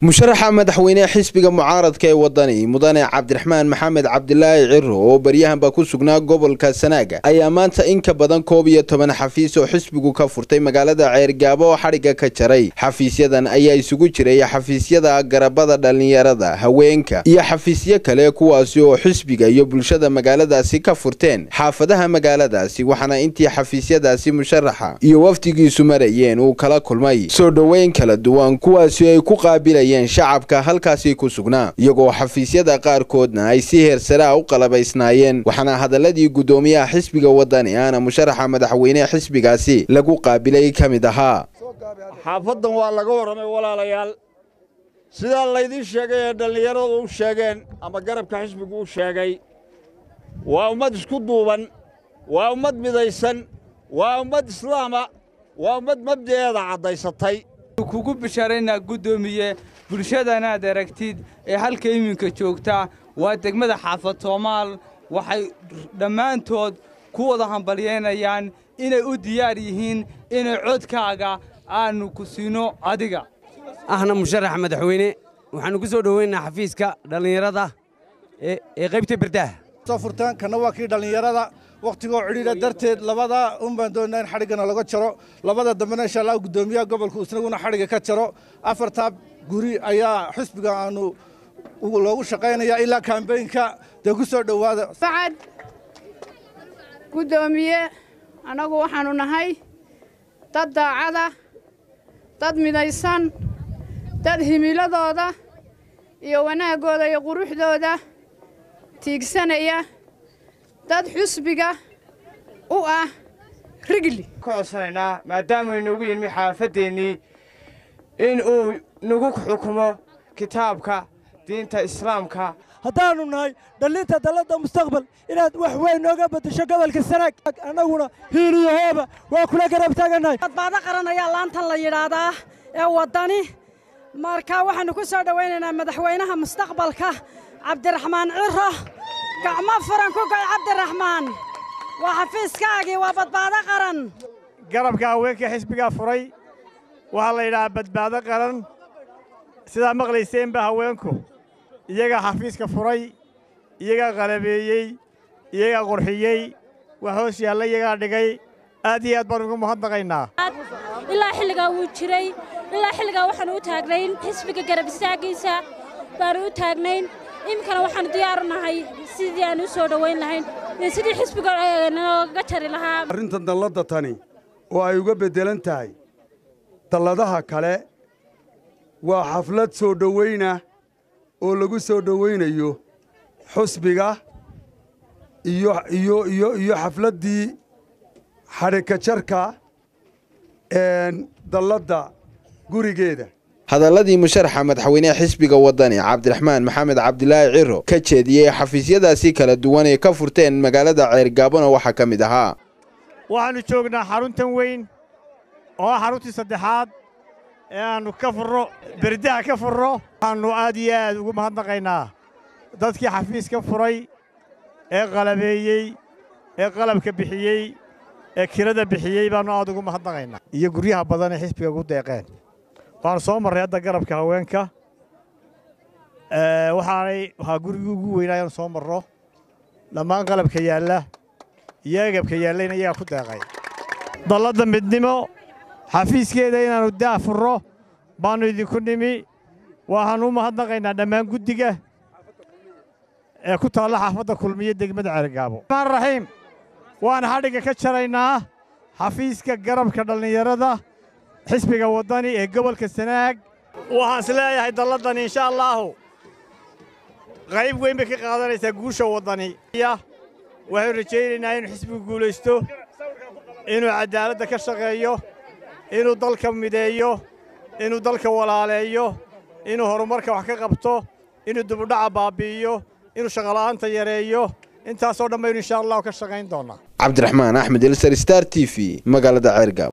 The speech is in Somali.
musharaxa madaxweyne xisbiga mucaaradka ee wadani mudane cabdiraxmaan maxamed cabdilaahi ciro oo baryahanba ku sugnaa gobolka sanaaga ayaa maanta in ka badan koob iyo toban xafiis oo xisbigu ka furtay magaalada ceergaabo oo xadhigga ka jaray xafiisyadan ayaa isugu jiray xafiisyada garabada dhallinyarada haweenka iyo xafiisyo kale kuwaasi oo xisbiga iyo bulshada magaaladaasi ka furteen xaafadaha magaaladaasi waxaana intii xafiisyadaasi musharaxa iyo wafdigiisu marayeen uu kala kulmay soo dhoweyn kala duwan kuwaasi ay ku qaabilayeen shacabka halkaasi ku sugnaa iyagoo xafiisyada qaarkoodna ay si heersaraa u qalabaysnaayeen waxaana hadaladii guddoomiyaha xisbiga wadani aana musharaxa madaxweyne xisbigaasi lagu qaabilay ka mid ahaa xaafaddan waa laga warramay walaalayaal sidaa laydiin sheegay ee dhallinyaradu u sheegeen ama garabka xisbigu u sheegay waa ummad isku duuban waa ummad midaysan waa ummad islaama waa ummad mabda'eeda caddaysatay kugu bishaaraynaa guddoomiye bulshadanaad aragtid ee halka iminka joogta waa degmada xaafad soomaal waxay dhammaantood ku wada hambalyeynayaan inay u diyaar yihiin inay codkaaga aannu ku siino adiga ahna musharax madaxweyne waxaannu ku soo dhoweynaa xafiiska dhallinyarada ee qaybta berdaha soo furtaan kana waa kii dhallinyarada wakhtigoo cidhiidha darteed labada un baan doonnaa in xadhiggana laga jaro labada dambena insha allah guddoomiyaha gobolku isnaguna xadhigga ka jaro afartaa guri ayaa xisbiga aanu loogu shaqaynaya ilaa kaambeynka dee ku soo dhowaada sacad guddoomiye annagu waxaannu nahay dad daacada dad midaysan dad himiladooda iyo wanaaggooda iyo quruxdooda tiigsanaya dad xusbiga u ah rigli ka codsanaynaa maadaamuu inagu yimi xaafaddeenii in uu nagu xukumo kitaabka diinta islaamka haddaannu nahay dhallinta dalladda mustaqbal inaad wax weyn nooga beddesho gobolka sanaag annaguna hiiliyahooba waa kula garab taagannahay badbaado qaran ayaa laantan la yidhaahdaa ee waddani marka waxaannu ku soo dhowaynaynaa madaxweynaha mustaqbalka cabdiraxmaan ciro gacmo furan ku goy cabdiraxmaan waa xafiiskaagii waa badbaado qaran garabka haweenka xisbigaa furay waxaa la yidhahaa badbaado qaran sidaa maqlayseenba haweenku iyagaa xafiiska furay iyagaa qalabeeyey iyagaa qurxiyey wax hoos yaalla iyagaa dhigay aad iyo aad baan ugu mahadnaqaynaa ilaa xilligaa wuu jiray ilaa xilligaa waxaannu u taagnayn xisbiga garab istaagiisa baannu u taagnayn iminkana waxaannu diyaaru nahay sidii aan u soo dhowayn lahayn iyo sidii xisbiga nooga jari lahaa arrintan dalladda tani oo ay uga beddelan tahay dalladaha kale waa xaflad soo dhowayna oo lagu soo dhowaynayo xusbiga iyo iyo iyo iyo xafladdii xadhikajarka dalladda gurigeeda hadaladii musharaxa madaxweyneha xisbiga wadani cabdiraxmaan maxamed cabdilaahi ciro ka jeediyey xafiisyadaasi kala duwan ee ka furteen magaalada ceergaabona waxaa ka mid ahaa waxaannu joognaa xaruntan weyn oo ah xaruntii saddexaad ee aannu ka furro berdaha ka furro waxaannu aad iyo aad ugu mahadnaqaynaa dadkii xafiiska furay ee qalabeeyey ee qalabka bixiyey ee kirada bixiyey baannu aad ugu mahadnaqaynaa iyo guryaha badan ee xisbiga ugu deeqeen waxaanu soo marray hadda garabka haweenka waxaanay waxaa gurigii ugu weynaa inaanu soo marro dhammaan qalabka yaalla iyo agabka yaallayna iyagaa ku deeqay dalladda midnimo xafiiskeeda inaannu daa furro baannu idinku nimi waxaannu u mahadnaqaynaa dhammaan guddiga ee ku taalla xaafadda kulmiyo degmada ceergaabo maan raxiim waan xadhigga ka jaraynaa xafiiska garabka dhallinyarada xisbiga waddani ee gobolka sanaag waxaan is leeyahay dalladdan insha allaahu qayb weyn bay ka qaadanaysaa guusha waddani waxaynu rajaynaynaa inuu xisbigu guulaysto inuu caddaaladda ka shaqeeyo inuu dalka mideeyo inuu dalka walaaleeyo inuu horumarka wax ka qabto inuu dubudhaca baabbi'iyo inuu shaqola'aanta yareeyo intaasoo dhan baynu insha allahu ka shaqayn doonnaa cabdiraxmaan axmed elsar star t v magaalada ceergaab